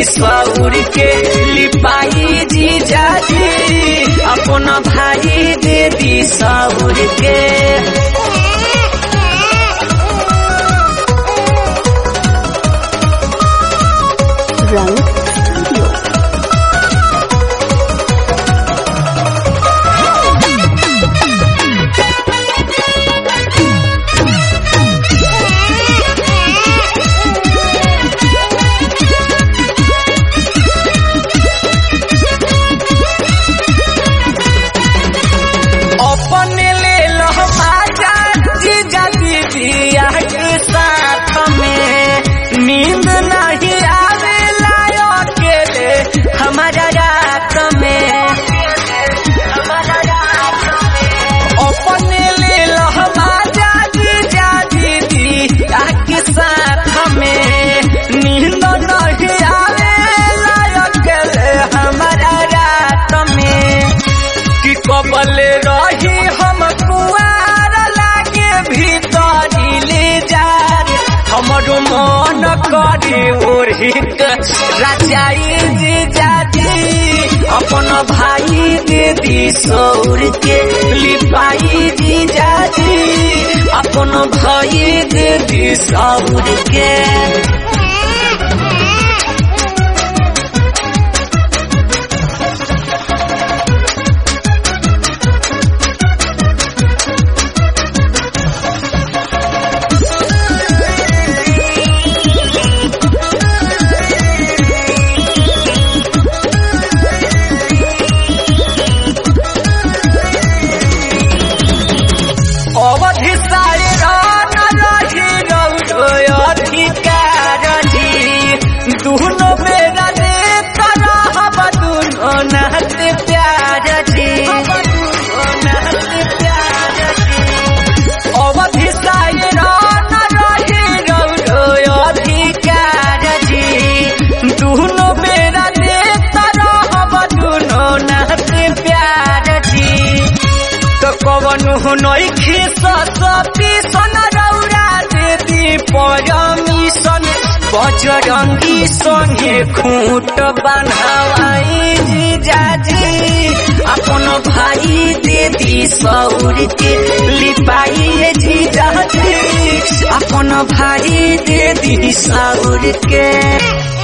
दी सौर के लिपाई जीजा जी अपन भाई दे दी सौर के रंग स्टूडियो अपने ले लो बाजा जीजा दीदिया के साथ में नींद नहीं आवेला अकेले हमारा रात में अपने ले लो बाजा जीजा दीदिया के साथ में नींद नहीं आवेला अकेले हमारा रात में कि कबल रही हम कुआर लागे भीतरी ले जा हमरो मन करी ओढ़ी राजाई जी जाती अपन भाई दे दी सौर के लिपाई जी जाती अपन भाई दे दी सौर के अवधि सारे रान रही रौरो अधिकार जी दुनो मेरा ने तरह दुनो नात प्यार जी अवधि सारे रान रही रौरो अधिकार जी दुनो मेरा ने तरह दुनो नात प्यार जी तो कवन हुनई खिस सती सन रौरा देती परमिशन बजरंगी संगे खूंट बन्हवाई जीजाजी अपन भाई दे दी सौर के लिपाई जीजाजी अपन भाई दे दी सौर के